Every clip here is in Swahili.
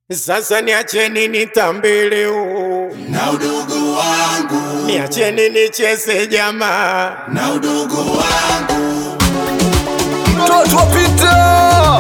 Sasa niacheni nitambeleo na udugu wangu niacheni nicheze jamaa na udugu wangu mtoto wa Peter.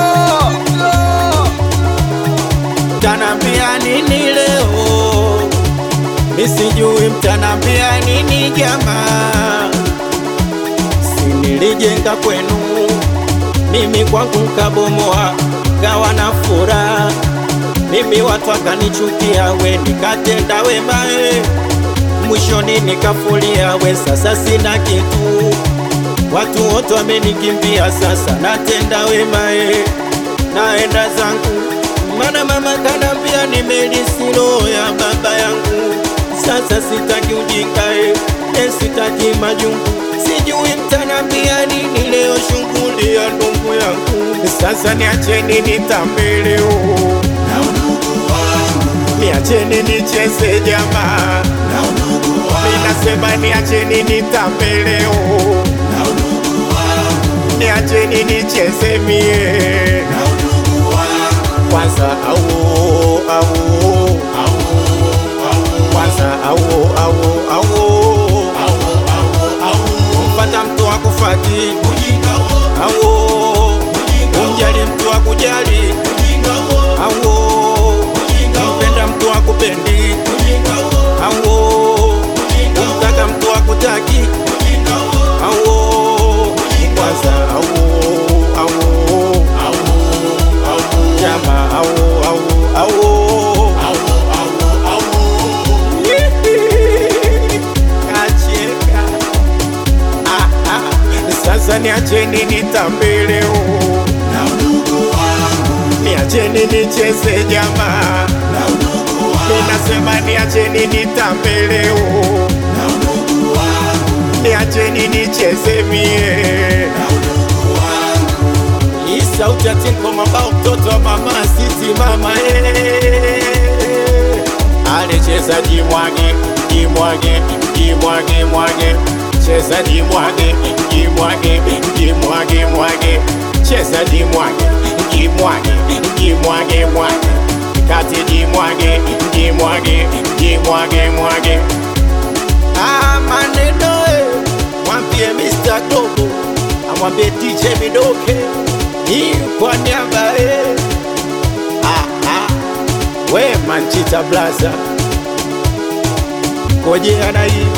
mtanambia nini leo misijui mtanambia nini jamaa sinilijenga kwenu mimi kwangu nkabomoa gawa na furaha mimi watu wakanichukia we nikatenda wemae mwishoni nikafulia we sasa sina kitu watu wote wamenikimbia sasa natenda wemae naenda zangu mana mama kanambia nimelisilo ya baba yangu sasa sitaki ujingae e sitaki majungu sijui mtanambia nini leo shughuli ya ndugu yangu sasa niacheni nitambeleo na udugu wangu niacheni nicheze jamaa na udugu wangu ninasema niacheni nitambeleo na udugu wangu niacheni nicheze mie na udugu wangu kwanza au au au au kwanza au au au au au au mpata mtu wa kufati ujinga wo au ujinga wo umjali mtu wa kujali ujinga wo au mpenda mtu wa kupendi ujinga wo au umtaka mtu wa kutaki ujinga wo au kwanza au au au au jama au au au au au au kacheka Ah, ah. sasa niacheni nitambeleo na udugu wangu niacheni nicheze jamaa na udugu wangu ninasema niacheni nitambeleo na udugu wangu niacheni nicheze mie na udugu wangu hii sauti ya tinko mambao mtoto wa mama siti mama eh. alicheza jimwage jimwage jimwage mwage cheza jimwage jimwage jimwage mwage cheza jimwage jimwage jimwage mwage kati jimwage jimwage jimwage mwage Ah, maneno eh, mwambie Mr. Dogo amwambie DJ Midoke hii kwa niaba eh. Ah, ah, we Manchita Blaza koje anai